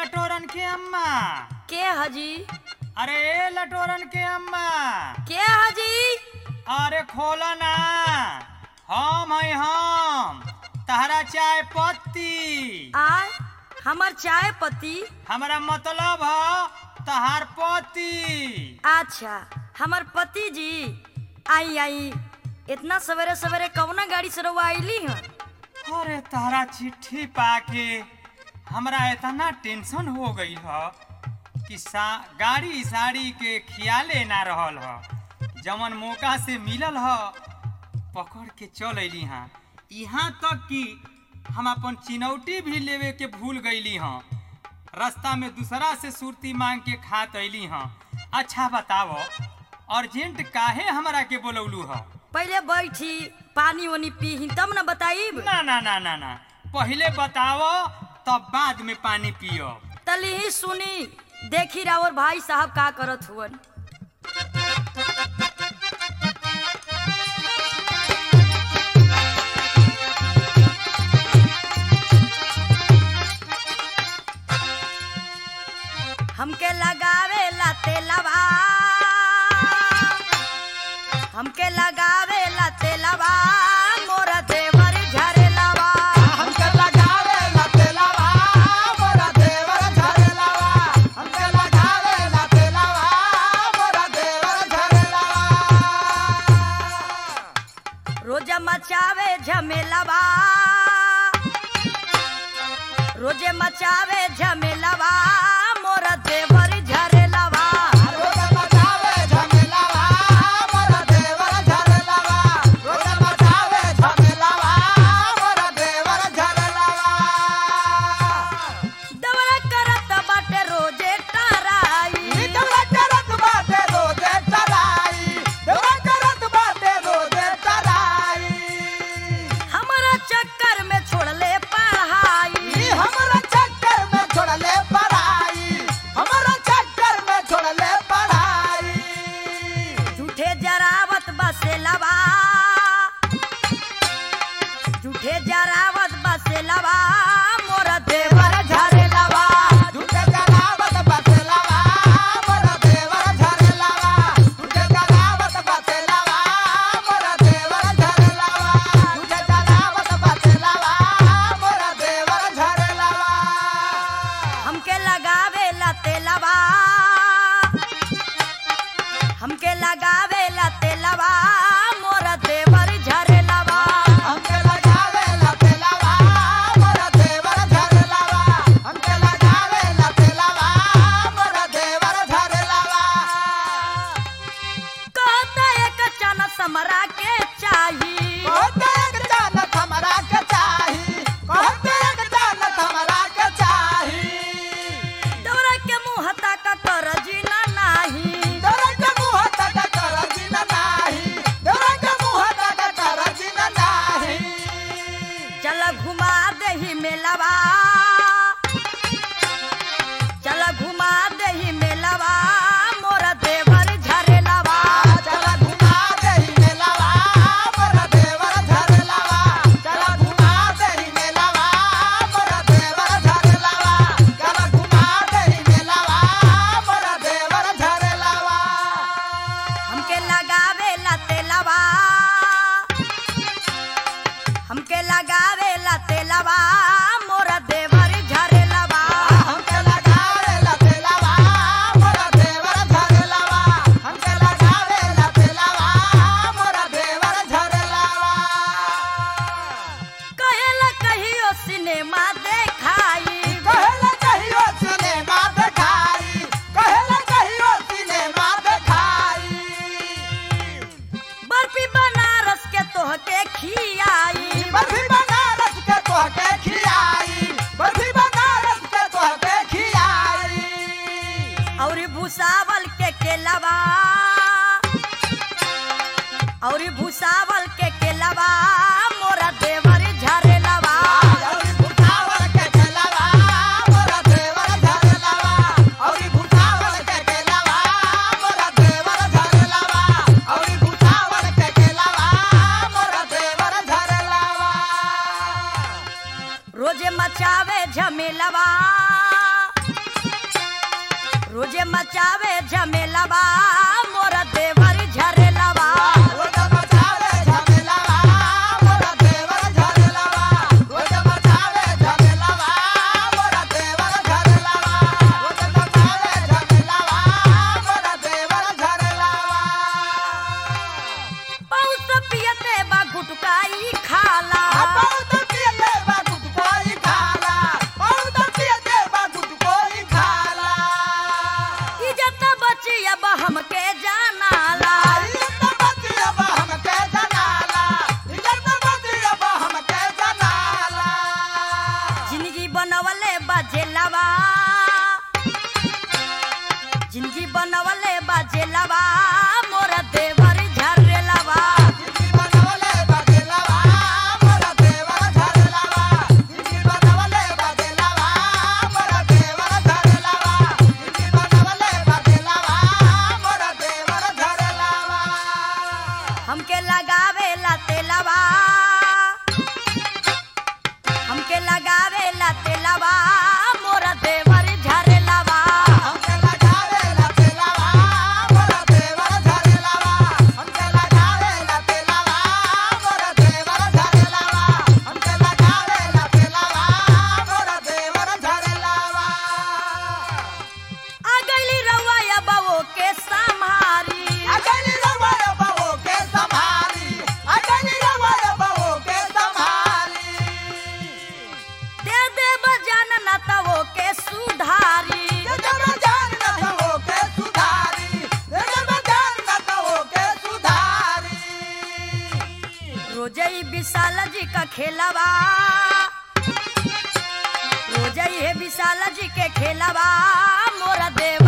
लटोरन के अम्मा के हजी अरे ए लटोरन के अम्मा के हजी अरे खोलो ना हम है हम तहरा चाय पत्ती आ हमर चाय पत्ती हमारा मतलब है तहार पति अच्छा हमर पति जी आई आई इतना सवेरे सवेरे कौना गाड़ी से रउआ आईली हैं अरे तारा चिट्ठी पाके हमरा इतना टेंशन हो गई ह कि सा गाड़ी साड़ी के खियाले ना रहल ह जवन मौका से मिलल ह पकड़ के चल अली हाँ यहाँ तक कि हम अपन चिनौटी भी लेवे के भूल गईली हाँ रास्ता में दूसरा से सुरती मांग के खात अली हाँ अच्छा बताओ अर्जेंट काहे हमरा के बोलौलू ह पहले बैठी पानी वानी पी तब न बताइब ना ना ना ना ना पहले बताओ तब बाद में पानी पियो तली ही सुनी देखी रावर भाई साहब का करत हुवन हमके लगावे ला तेलवा हमके लगावे ला तेलवा मोर देवर झरेलवा हमके लगावे ला तेलवा मोरा देवर झरेलवा हमके लगावे ला तेलवा मोरा देवर झरेलवा रोज मचावे झमेलवा रोजे मचावे झमेलवा मोर देवर झरेलवा रोज मचावे झमेलवा मोरा देवर झरेलवा रोज मचावे झमेलवा मोरा देवर झरेलवा दवरा करत बाटे रोजे टराई देवरा करत बाटे रोजे टराई देवरा करत बाटे रोजे टराई हमारा चक्कर में छोड़ले पढ़ाई ई हमरा चक्कर में छोड़ले पढ़ाई हमरा चक्कर में छोड़ले पढ़ाई झूठे जरावत बसेलवा झूठे जरावत बसेलवा मोर देवर झरेलवा झूठे जलावत बतलावा मोरा देवर झरेलावा झूठे जलावत बतलावा मोरा देवर झरेलावा झूठे जलावत बतलावा मोरा देवर झरेलावा हमके लगावे ला तेलवा हमके लगावे ला तेलवा मोर देवर झरेलवा हमके लगावे ला तेलावा मोरा देवर झरेलावा हमके लगावे ला तेलावा मोरा देवर झरेलावा कहता एक चना समरा के चाही कहते एक जानत हमरा के चाही कहते एक जानत हमरा के चाही दौरा के मुंह तक कर जीना नाही दौरा के मुंह तक कर जिन नाही दौरा के मुंह तक कर जिन नाही चल घुमा दही मेलवा चल घुमा दही मेलवा मोर देवर झरेलवा चला घुमा दही मेलावा मोरा देवर झरेलावा चला घुमा दही मेलावा मोरा देवर झरेलावा चला घुमा दही मेलावा मोरा देवर झरेलावा हमके लगावे ला तेलवा हमके लगावे ला तेलवा मोर देवर झरेलवा हमके लगावे ला तेलावा मोरा देवर झरेलावा हमके लगावे ला तेलावा मोरा देवर झरेलावा कहेला कहियो सिनेमा देखाई कहेला कहियो सिनेमा देखाई कहेला कहियो सिनेमा देखाई बर्फी बनारस के तोहके खियाई बर्फी बनारस के तोहके खियाई बर्फी बनारस के तोहके खियाई और भूसावल के केलवा और भूसावल के केलवा मोरा देवर झरेलवा औरी भुसावल के केलवा मोरा देवर झरेलवा औरी भुसावल के केलवा मोरा देवर झरेलवा औरी भुसावल के केलवा मोरा देवर झरेलवा रोजे मचावे झमेलवा रोजे मचावे झमेलावा मोरा देवर झरेलावा रोज मचावे झमेलावा मोरा देवर झरेलावा रोज मचावे झमेलावा मोरा देवर झरेलावा रोज मचावे झमेलावा मोरा देवर झरेलावा पौस पियते बा गुटकाई खाला बहुत पियते बा गुटकोई खाला बहुत पियते बा गुटकोई खाला इज्जत बची अब हमके जानाला इज्जत बतिया बा हमके जनाला इज्जत बतिया बा हमके जनाला जिंदगी बनवले बाजेलावा जिंदगी बनवले बाजेलावा मोरा देवर झरेलावा जिंदगी बनवले बदलावा मोरा देवर धरलावा जिंदगी बनवले बदलावा मोरा देवर धरलावा जिंदगी बनवले बदलावा मोरा देवर धरलावा हमके लगावे ला तेलावा हमके लगावे ला तेलावा मोरा देवर झरेलावा हमके लगावे ला तेलावा मोरा देवर धरलावा हमके लगावे ला तेलावा मोरा देवर धरलावा हमके लगावे ला तेलावा मोरा देवर धरलावा आ गईली रउआ बवो के संहारी अगली रवाया बहो के संभाली अगली रवाया बहो के संभाली दे दे बजान न तवो के सुधारी ये जब जान न तो के सुधारी ये जब जान न तो के सुधारी रोजई विशाल जी का खेलवा रोजई है विशाल जी के खेलवा मोरा देव